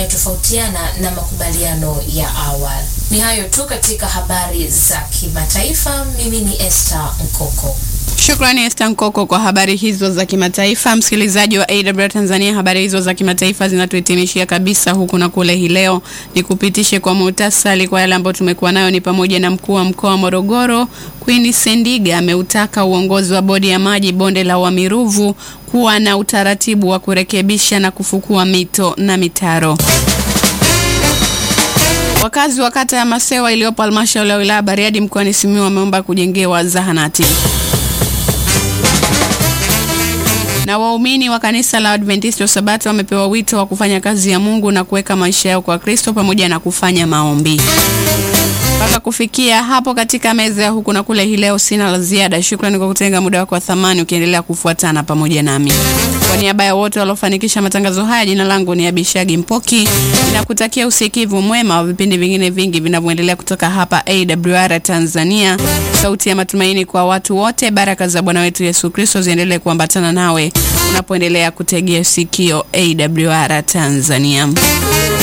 yanayotofautiana na makubaliano ya awali. Ni hayo tu katika habari za kimataifa. Mimi ni Esther Nkoko. Shukrani Esther Nkoko kwa habari hizo za kimataifa. Msikilizaji wa AWR Tanzania, habari hizo za kimataifa zinatuhitimishia kabisa huku na kule. Hii leo ni kupitishe kwa muhtasari kwa yale ambayo tumekuwa nayo, ni pamoja na mkuu wa mkoa wa Morogoro Queen Sendiga ameutaka uongozi wa bodi ya maji bonde la Wamiruvu kuwa na utaratibu wa kurekebisha na kufukua mito na mitaro. Wakazi wa kata ya Masewa iliyopo halmashauri ya wilaya Bariadi mkoani Simiyu wameomba kujengewa zahanati na waumini wa kanisa la Adventista wa Sabato wamepewa wito wa kufanya kazi ya Mungu na kuweka maisha yao kwa Kristo pamoja na kufanya maombi. Mpaka kufikia hapo katika meza ya huku na kule hii leo, sina la ziada. Shukrani kwa kutenga muda wako wa thamani ukiendelea kufuatana pamoja nami. Kwa niaba ya wote waliofanikisha matangazo haya, jina langu ni Abishagi Mpoki, ninakutakia usikivu mwema wa vipindi vingine vingi vinavyoendelea kutoka hapa AWR Tanzania, sauti ya matumaini kwa watu wote. Baraka za Bwana wetu Yesu Kristo ziendelee kuambatana nawe unapoendelea kutegea sikio AWR Tanzania.